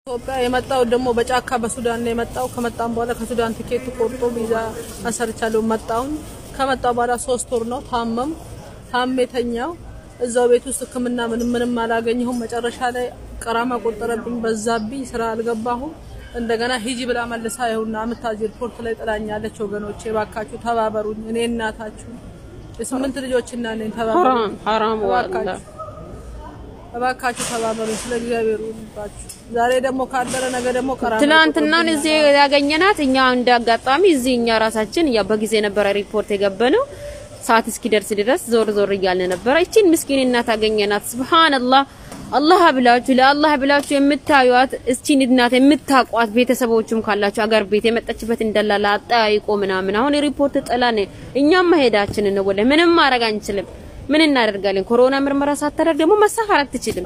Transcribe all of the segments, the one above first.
ኢትዮጵያ የመጣው ደግሞ በጫካ በሱዳን ነው የመጣው። ከመጣም በኋላ ከሱዳን ትኬት ቆርጦ ቪዛ አሰርቻለሁ። መጣሁኝ። ከመጣው በኋላ ሶስት ወር ነው ታመም ታሜ ተኛው። እዛው ቤት ውስጥ ሕክምና ምንም ምንም አላገኘሁም። መጨረሻ ላይ ቀራማ ቆጠረብኝ፣ በዛብኝ፣ ስራ አልገባሁም። እንደገና ሂጂ ብላ መልሳ ይኸውና አምታጅ ሪፖርት ላይ ጥላኛለች። ወገኖቼ እባካችሁ ተባበሩኝ። እኔ እናታችሁ የስምንት ልጆች እና ነኝ። ተባበሩኝ ሐራም ሐራም ዋላ እባካችሁ እባካችሁ ተባበሩኝ። ስለ እግዚአብሔር ይባችሁ። ዛሬ ደግሞ ካደረ ነገ ደግሞ ቀራማ ትናንትናን እዚህ ያገኘናት እኛ እንደ አጋጣሚ እዚህ እኛ ራሳችን ያ በጊዜ ነበረ ሪፖርት የገበነው ሰዓት እስኪደርስ ድረስ ዞር ዞር እያልን ነበረ። እቺን ምስኪን እናት አገኘናት። ሱብሃንአላህ አላህ ብላችሁ ለአላህ ብላችሁ የምታዩት እቺን እናት የምታቋት ቤተሰቦችም ካላችሁ አገር ቤት የመጣችበት እንደላላ አጠያይቆ ምናምን አሁን ሪፖርት ጥላን እኛም መሄዳችንን ነው። ወለ ምንም ማድረግ አንችልም። ምን እናደርጋለን? ኮሮና ምርመራ ሳታደርግ ደግሞ መሳፈር አትችልም።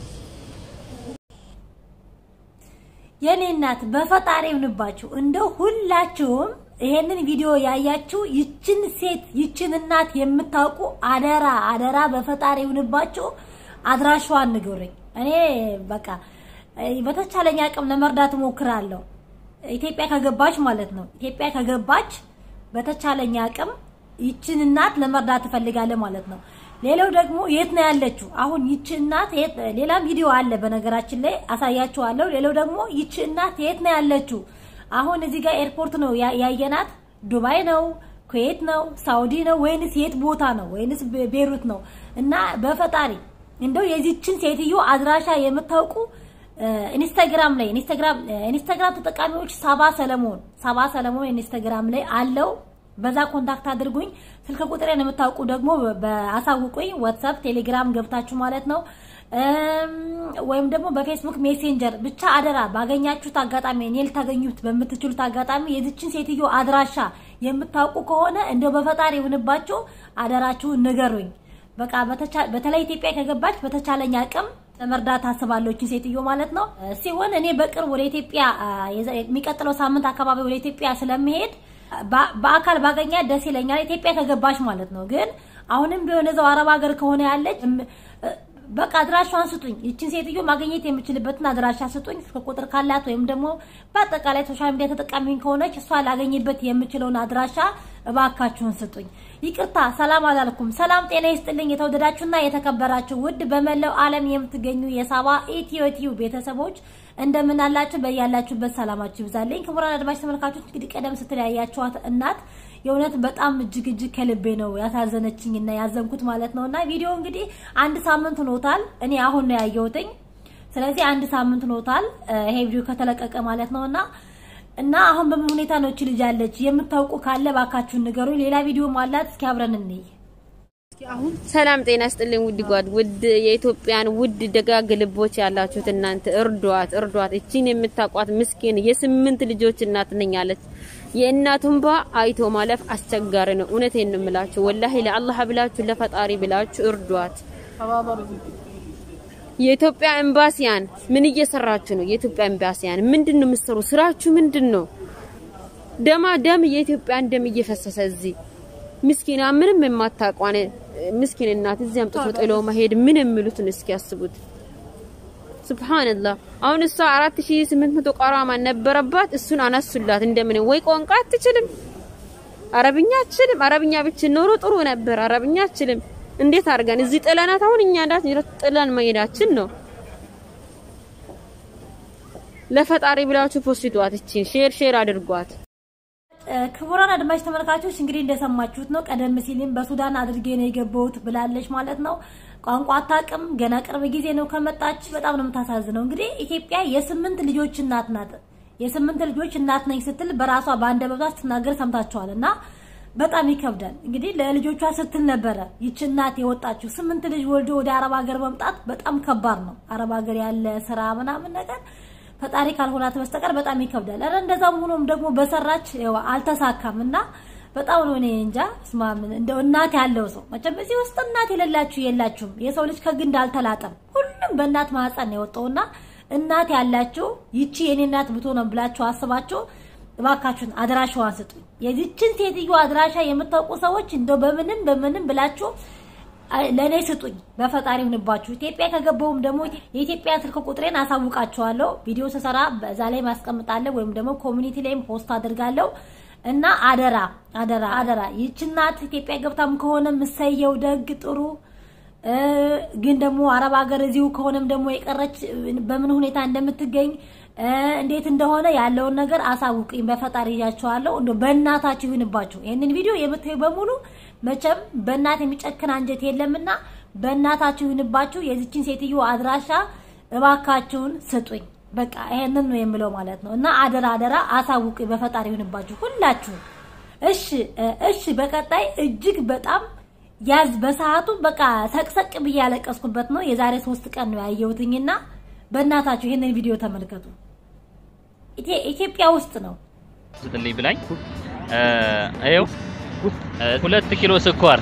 የኔ እናት በፈጣሪ ይሁንባችሁ። እንደው ሁላችሁም ይሄንን ቪዲዮ ያያችሁ ይችን ሴት ይችን እናት የምታውቁ አደራ አደራ በፈጣሪ ይሁንባችሁ፣ አድራሻዋን ንገሩኝ። እኔ በቃ በተቻለኝ አቅም ለመርዳት እሞክራለሁ። ኢትዮጵያ ከገባች ማለት ነው። ኢትዮጵያ ከገባች በተቻለኝ አቅም ይችን እናት ለመርዳት እፈልጋለሁ ማለት ነው። ሌላው ደግሞ የት ነው ያለችው? አሁን ይች እናት የት ሌላ ቪዲዮ አለ በነገራችን ላይ አሳያችኋለሁ። ሌላው ደግሞ ይች እናት የት ነው ያለችው? አሁን እዚህ ጋር ኤርፖርት ነው ያ- ያየናት። ዱባይ ነው፣ ኩዌት ነው፣ ሳውዲ ነው ወይንስ የት ቦታ ነው? ወይንስ ቤ- ቤሩት ነው? እና በፈጣሪ እንደው የዚችን ሴትዮ አድራሻ የምታውቁ እ፣ ኢንስታግራም ላይ ኢንስታግራም እ፣ ኢንስታግራም ተጠቃሚዎች ሳባ ሰለሞን ሳባ ሰለሞን ኢንስታግራም ላይ አለው። በዛ ኮንታክት አድርጉኝ። ስልክ ቁጥሬን የምታውቁ ደግሞ በአሳውቁኝ። ዋትሳፕ፣ ቴሌግራም ገብታችሁ ማለት ነው እም፣ ወይም ደግሞ በፌስቡክ ሜሴንጀር ብቻ አደራ ባገኛችሁት አጋጣሚ እኔ ልታገኙት በምትችሉት አጋጣሚ የዚችን ሴትዮ አድራሻ የምታውቁ ከሆነ እንደው በፈጣሪ ይሁንባችሁ አደራችሁን ንገሩኝ። በቃ በተቻ- በተለይ ኢትዮጵያ ከገባች በተቻለኝ አቅም ለመርዳት አስባለሁ ይህችን ሴትዮ ማለት ነው እ፣ ሲሆን እኔ በቅርብ ወደ ኢትዮጵያ አ፣ የዘ- የሚቀጥለው ሳምንት አካባቢ ወደ ኢትዮጵያ ስለሚሄድ በ- በአካል ባገኛት ደስ ይለኛል። ኢትዮጵያ ከገባች ማለት ነው። ግን አሁንም ቢሆን እዛው አረብ ሀገር ከሆነ ያለች እም፣ እ፣ በቃ አድራሻዋን ስጡኝ። ይችን ሴትዮ ማግኘት የምችልበትን አድራሻ ስጡኝ። ስልክ ቁጥር ካላት ወይም ደግሞ በአጠቃላይ ሶሻል ሚዲያ ተጠቃሚ ከሆነች እሷ ላገኝበት የምችለውን አድራሻ እባካችሁን ስጡኝ። ይቅርታ ሰላም አላልኩም። ሰላም ጤና ይስጥልኝ። የተወደዳችሁና የተከበራችሁ ውድ በመላው ዓለም የምትገኙ የሳባ ኢትዮ ቲዩ ቤተሰቦች እንደምን አላችሁ? በያላችሁበት ሰላማችሁ ይብዛልኝ። ክቡራን አድማጭ ተመልካቾች እንግዲህ ቀደም ስትል ያያችኋት እናት የእውነት በጣም እጅግ እጅግ ከልቤ ነው ያሳዘነችኝ እና ያዘንኩት ማለት ነው። እና ቪዲዮ እንግዲህ አንድ ሳምንት ሆኖታል። እኔ አሁን ነው ያየሁትኝ። ስለዚህ አንድ ሳምንት ሆኖታል እ፣ ይሄ ቪዲዮ ከተለቀቀ ማለት ነው እና እና አሁን በምን ሁኔታ ነው እቺ ልጅ ያለች? የምታውቁ ካለ ባካችሁን ንገሩኝ። ሌላ ቪዲዮም አላት። እስኪ አብረን እንይ። ሰላም ጤና ስጥልኝ ውድ ጓድ ውድ የኢትዮጵያን ውድ ደጋግ ልቦች ያላችሁት እናንተ እርዷት እርዷት። እቺን የምታቋት ምስኪን የስምንት ልጆች እናት ነኝ አለች። የእናቱን ባ አይቶ ማለፍ አስቸጋሪ ነው። እውነቴን ነው የምላችሁ። ወላሂ ለአላህ ብላችሁ ለፈጣሪ ብላችሁ እርዷት። ተባበሩኝ። የኢትዮጵያ ኤምባሲያን ምን እየሰራችሁ ነው? የኢትዮጵያ ኤምባሲያን ምንድን ነው የምትሰሩ? ስራችሁ ምንድን ነው? ደማ ደም የኢትዮጵያን ደም እየፈሰሰ እዚህ ምስኪና ምንም የማታቋነ ምስኪን እናት እዚህ አምጥቶ ጥሎ መሄድ ምን የሚሉትን እስኪ ያስቡት። ሱብሃንአላህ አሁን እሷ 4800 ቀራማ ነበረባት፣ እሱን አነሱላት። እንደምን ወይ ቋንቋ አትችልም፣ አረብኛ አትችልም። አረብኛ ብችል ኖሮ ጥሩ ነበር። አረብኛ አትችልም። እንዴት አድርገን እዚህ ጥለናት አሁን እኛ እንዳት ጥለን መሄዳችን ነው። ለፈጣሪ ብላችሁ ፖስቷት፣ እቺን ሼር ሼር አድርጓት። እ፣ ክቡራን አድማጭ ተመልካቾች እንግዲህ እንደሰማችሁት ነው። ቀደም ሲልም በሱዳን አድርጌ ነው የገባሁት ብላለች ማለት ነው። ቋንቋ አታውቅም። ገና ቅርብ ጊዜ ነው ከመጣች። በጣም ነው የምታሳዝነው። እንግዲህ ኢትዮጵያ የስምንት ልጆች እናት ናት። የስምንት ልጆች እናት ነኝ ስትል በራሷ በአንደበቷ ስትናገር ሰምታችኋል። እና በጣም ይከብዳል። እንግዲህ ለልጆቿ ስትል ነበረ ይች እናት የወጣችው። ስምንት ልጅ ወልዶ ወደ አረብ ሀገር መምጣት በጣም ከባድ ነው። አረብ ሀገር ያለ ስራ ምናምን ነገር ፈጣሪ ካልሆናት በስተቀር በጣም ይከብዳል። ኧረ እንደዛም ሆኖም ደግሞ በሰራች ያው አልተሳካም እና በጣም ነው እኔ እንጃ ስማ ምን እንደው እናት ያለው ሰው መቼም እዚህ ውስጥ እናት የሌላችሁ የላችሁም። የሰው ልጅ ከግንድ አልተላጠም። ሁሉም በእናት ማህፀን ነው የወጣውና እናት ያላችሁ ይቺ የኔ እናት ብትሆን ብላችሁ አስባችሁ እባካችሁን አድራሻዋን ስጡኝ። የዚችን ሴትዮ አድራሻ የምታውቁ ሰዎች እንደው በምንም በምንም ብላችሁ ለእኔ ስጡኝ፣ በፈጣሪ ሁንባችሁ። ኢትዮጵያ ከገባሁም ደግሞ የኢትዮጵያ ስልክ ቁጥሬን አሳውቃችኋለሁ። ቪዲዮ ስሰራ በዛ ላይ ማስቀምጣለሁ፣ ወይም ደግሞ ኮሚኒቲ ላይም ፖስት አድርጋለሁ። እና አደራ አደራ አደራ ይህች እናት ኢትዮጵያ ገብታም ከሆነ ምሰየው ደግ ጥሩ ግን ደግሞ አረብ ሀገር እዚሁ ከሆነም ደግሞ የቀረች በምን ሁኔታ እንደምትገኝ እንዴት እንደሆነ ያለውን ነገር አሳውቅኝ። በፈጣሪ እያቸዋለሁ። እንደ በእናታችሁ ይሁንባችሁ። ይህንን ቪዲዮ የምታዩ በሙሉ መቼም በእናት የሚጨክን አንጀት የለምና በእናታችሁ ይሁንባችሁ። የዚችን ሴትዮ አድራሻ እባካችሁን ስጡኝ። በቃ ይሄንን ነው የምለው ማለት ነው። እና አደራ አደራ አሳውቅኝ። በፈጣሪ ይሁንባችሁ ሁላችሁ። እሺ እሺ። በቀጣይ እጅግ በጣም ያዝ በሰዓቱ በቃ ሰቅሰቅ ብዬ ያለቀስኩበት ነው። የዛሬ ሶስት ቀን ነው ያየሁትኝና በእናታችሁ ይሄንን ቪዲዮ ተመልከቱ። ኢትዮጵያ ውስጥ ነው ስትልኝ ብላኝ ይኸው ሁለት ኪሎ ስኳር።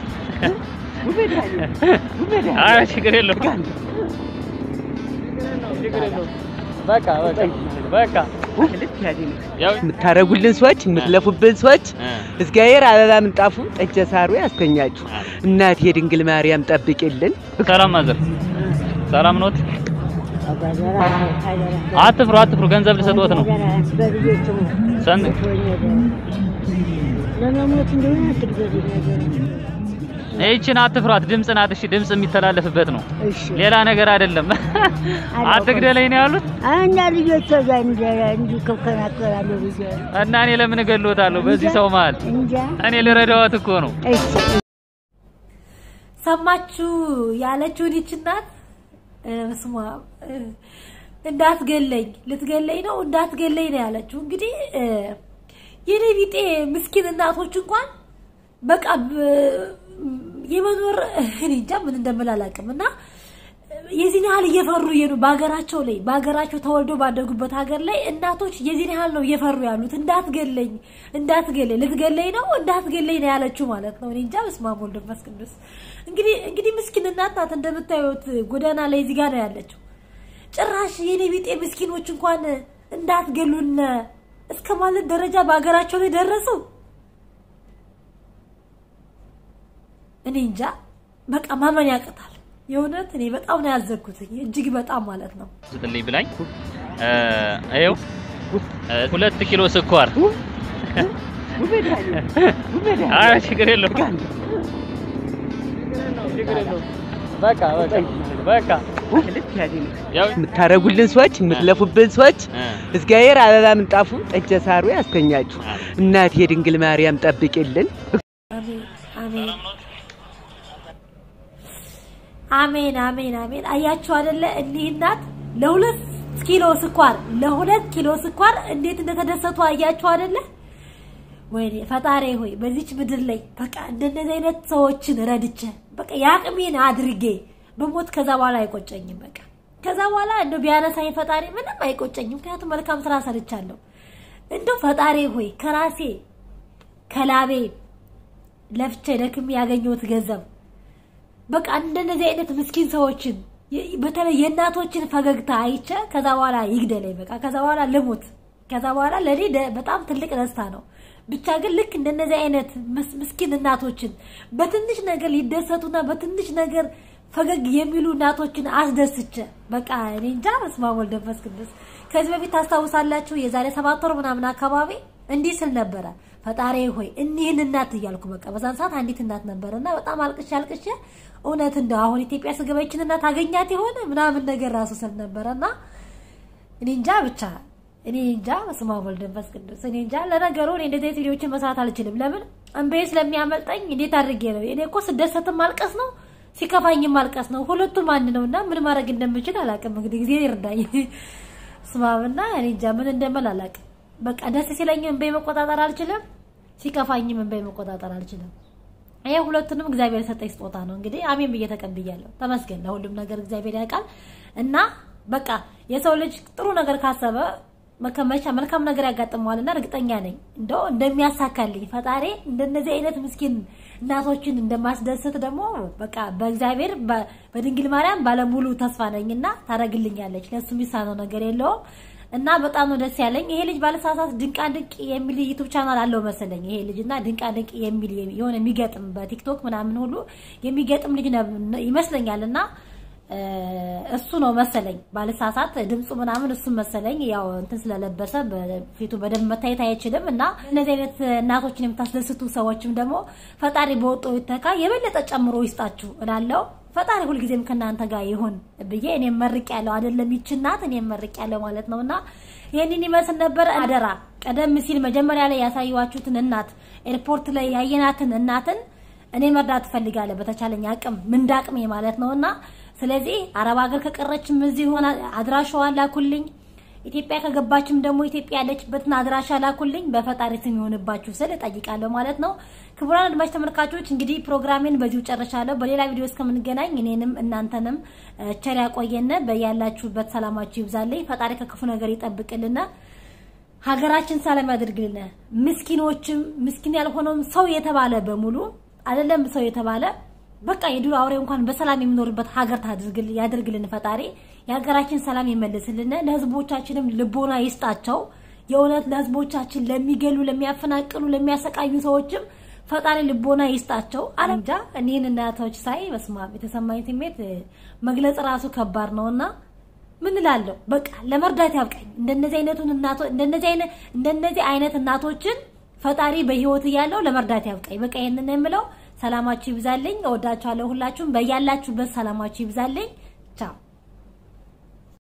ኧረ ችግር የለውም በቃ በቃ በቃ የምታረጉልን ሰዎች የምትለፉብን ሰዎች እግዚአብሔር አበባ ምንጣፉ ጠጀ ሳሩ ያስተኛችሁ። እናቴ ድንግል ማርያም ጠብቂልን። ሰላም ማዘር፣ ሰላም ኖት? አትፍሩ አትፍሩ፣ ገንዘብ ልሰጥዎት ነው። ሰን ይህችን አትፍሯት፣ ድምፅ ናት። እሺ ድምፅ የሚተላለፍበት ነው፣ ሌላ ነገር አይደለም። አትግደለኝ ነው ያሉት እና ልጆች እዛ እንዲከናከራሉ ብዬ እና እኔ ለምን እገሎታለሁ በዚህ ሰው መሀል? እንጃ። እኔ ልረዳዎት እኮ ነው። እሺ ሰማችሁ ያለችውን ይህች እናት ስማ እንዳትገለኝ ልትገለኝ ነው እንዳትገለኝ ነው ያለችው። እንግዲህ የኔ ቢጤ ምስኪን እናቶች እንኳን በቃ የመኖር እኔ እንጃ ምን እንደምል አላውቅም። እና የዚህን ያህል እየፈሩ ነው በሀገራቸው ላይ በሀገራቸው ተወልዶ ባደጉበት ሀገር ላይ እናቶች የዚህን ያህል ነው እየፈሩ ያሉት። እንዳትገለኝ እንዳትገለኝ ልትገለኝ ነው እንዳትገለኝ ነው ያለችው ማለት ነው። እኔ እንጃ በስመ አብ ወወልድ ወመንፈስ ቅዱስ። እንግዲህ እንግዲህ ምስኪን እናት ናት እንደምታዩት ጎዳና ላይ እዚህ ጋር ነው ያለችው። ጭራሽ የኔ ቢጤ ምስኪኖች እንኳን እንዳትገሉን እስከ ማለት ደረጃ በሀገራቸው ላይ ደረሱ። እኔ እንጃ በቃ ማመን ያቅታል። የእውነት እኔ በጣም ነው ያዘንኩት፣ እጅግ በጣም ማለት ነው። ስትልኝ ብላኝ ይኸው ሁለት ኪሎ ስኳር። ኧረ ችግር የለውም በቃ በቃ በቃ ያው የምታረጉልን ሰዎች የምትለፉብን ሰዎች እግዚአብሔር አበባ ምንጣፉ ጠጀ ሳሩ ያስተኛችሁ። እናቴ ድንግል ማርያም ጠብቂልን። አሜን አሜን አሜን አሜን አሜን። አያችሁ አይደለ እኒህ እናት ለሁለት ኪሎ ስኳር ለሁለት ኪሎ ስኳር እንዴት እንደተደሰቱ አያችሁ አይደለ? ወይኔ ፈጣሪ ሆይ በዚች ምድር ላይ በቃ እንደነዚህ አይነት ሰዎችን ረድቼ በቃ የአቅሜን አድርጌ በሞት ከዛ በኋላ አይቆጨኝም። በቃ ከዛ በኋላ እንደው ቢያነሳኝ ፈጣሪ ምንም አይቆጨኝም። ምክንያቱም መልካም ስራ ሰርቻለሁ። እንደው ፈጣሪ ሆይ ከራሴ ከላቤ ለፍቼ ደክሜ ያገኘሁት ገንዘብ በቃ እንደነዚህ አይነት ምስኪን ሰዎችን በተለይ የእናቶችን ፈገግታ አይቼ ከዛ በኋላ ይግደለኝ። በቃ ከዛ በኋላ ልሙት። ከዛ በኋላ ለእኔ በጣም ትልቅ ደስታ ነው። ብቻ ግን ልክ እንደነዚህ አይነት ምስኪን እናቶችን በትንሽ ነገር ሊደሰቱና በትንሽ ነገር ፈገግ የሚሉ እናቶችን አስደስቼ በቃ እኔ እንጃ። በስመ አብ ወወልድ ወመንፈስ ቅዱስ። ከዚህ በፊት ታስታውሳላችሁ? የዛሬ ሰባት ወር ምናምን አካባቢ እንዲህ ስል ነበረ፣ ፈጣሪ ሆይ እኒህን እናት እያልኩ በቃ በዛን ሰዓት አንዲት እናት ነበረና በጣም አልቅሼ አልቅሼ እውነት እንደው አሁን ኢትዮጵያ ስገባ ይችን እናት አገኛት የሆነ ምናምን ነገር ራሱ ስል ነበረና እኔ እንጃ ብቻ እኔ እንጃ። በስመ አብ ወወልድ ወመንፈስ ቅዱስ። እኔ እንጃ። ለነገሩ እኔ እንደዚህ አይነት ቪዲዮዎችን መስራት አልችልም። ለምን እንበይ ስለሚያመልጠኝ እንዴት አድርጌ ነው? እኔ እኮ ስደሰትም ማልቀስ ነው ሲከፋኝም ማልቀስ ነው። ሁለቱም አንድ ነውና ምን ማድረግ እንደምችል አላውቅም። እንግዲህ ጊዜ ይርዳኝ። ስማምና እኔ እንጃ ምን እንደምል አላውቅም። በቃ ደስ ሲለኝም እንበይ መቆጣጠር አልችልም፣ ሲከፋኝም እንበይ መቆጣጠር አልችልም። ይሄ ሁለቱንም እግዚአብሔር የሰጠኝ ስጦታ ነው። እንግዲህ አሜን ብዬ ተቀብያለሁ። ተመስገን። ለሁሉም ነገር እግዚአብሔር ያውቃል እና በቃ የሰው ልጅ ጥሩ ነገር ካሰበ መከመቻ መልካም ነገር ያጋጥመዋልና እርግጠኛ ነኝ እንደው እንደሚያሳካልኝ ፈጣሪ እንደነዚህ አይነት ምስኪን እናቶችን እንደማስደሰት ደግሞ በቃ በእግዚአብሔር በድንግል ማርያም ባለሙሉ ተስፋ ነኝና ታደርግልኛለች። ለሱ የሚሳነው ነገር የለውም እና በጣም ነው ደስ ያለኝ። ይሄ ልጅ ባለሳሳት ድንቃ ድንቅ የሚል ዩቲዩብ ቻናል አለው መሰለኝ። ይሄ ልጅ እና ድንቃ ድንቅ የሚል የሆነ የሚገጥም በቲክቶክ ምናምን ሁሉ የሚገጥም ልጅ ነው ይመስለኛል እና እሱ ነው መሰለኝ ባለሳሳት ድምፁ ምናምን እሱ መሰለኝ። ያው እንትን ስለለበሰ በፊቱ በደንብ መታየት አይችልም እና እነዚህ አይነት እናቶችን የምታስደስቱ ሰዎችም ደግሞ ፈጣሪ በወጦ ይተካ የበለጠ ጨምሮ ይስጣችሁ እላለሁ። ፈጣሪ ሁልጊዜም ከእናንተ ጋር ይሁን ብዬ እኔም መርቅ ያለው አይደለም ይች እናት እኔም መርቅ ያለው ማለት ነውና ይህንን ይመስል ነበር። አደራ ቀደም ሲል መጀመሪያ ላይ ያሳየዋችሁትን እናት ኤርፖርት ላይ ያየናትን እናትን እኔ መርዳት እፈልጋለሁ በተቻለኝ አቅም ምንዳቅሜ ማለት ነውና ስለዚህ አረብ ሀገር ከቀረችም እዚህ ሆና አድራሻዋን ላኩልኝ። ኢትዮጵያ ከገባችም ደግሞ ኢትዮጵያ ያለችበትን አድራሻ ላኩልኝ። በፈጣሪ ስም ይሆንባችሁ ስል እጠይቃለሁ ማለት ነው። ክቡራን አድማጭ ተመልካቾች እንግዲህ ፕሮግራሜን በዚሁ ጨርሻለሁ። በሌላ ቪዲዮ እስከምንገናኝ እኔንም እናንተንም ቸር ያቆየን። በያላችሁበት ሰላማችሁ ይብዛልኝ። ፈጣሪ ከክፉ ነገር ይጠብቅልና ሀገራችን ሰላም ያድርግልን። ምስኪኖችም ምስኪን ያልሆነውም ሰው የተባለ በሙሉ አይደለም ሰው የተባለ በቃ የዱር አውሬ እንኳን በሰላም የሚኖርበት ሀገር ታድርግልን ያድርግልን ፈጣሪ። የሀገራችን ሰላም ይመልስልን። ለህዝቦቻችንም ልቦና ይስጣቸው። የእውነት ለህዝቦቻችን ለሚገሉ፣ ለሚያፈናቅሉ፣ ለሚያሰቃዩ ሰዎችም ፈጣሪ ልቦና ይስጣቸው። አለምጃ እኒህን እናቶች ሳይ በስማ የተሰማኝ ስሜት መግለጽ ራሱ ከባድ ነውና ምን እላለሁ፣ በቃ ለመርዳት ያብቃኝ። እንደነዚህ አይነቱን እናቶ እንደነዚህ አይነት እንደነዚህ አይነት እናቶችን ፈጣሪ በህይወት እያለው ለመርዳት ያብቃኝ። በቃ ይሄንን የምለው ሰላማችሁ ይብዛልኝ። እወዳችኋለሁ ሁላችሁም። በያላችሁበት ሰላማችሁ ይብዛልኝ። ቻው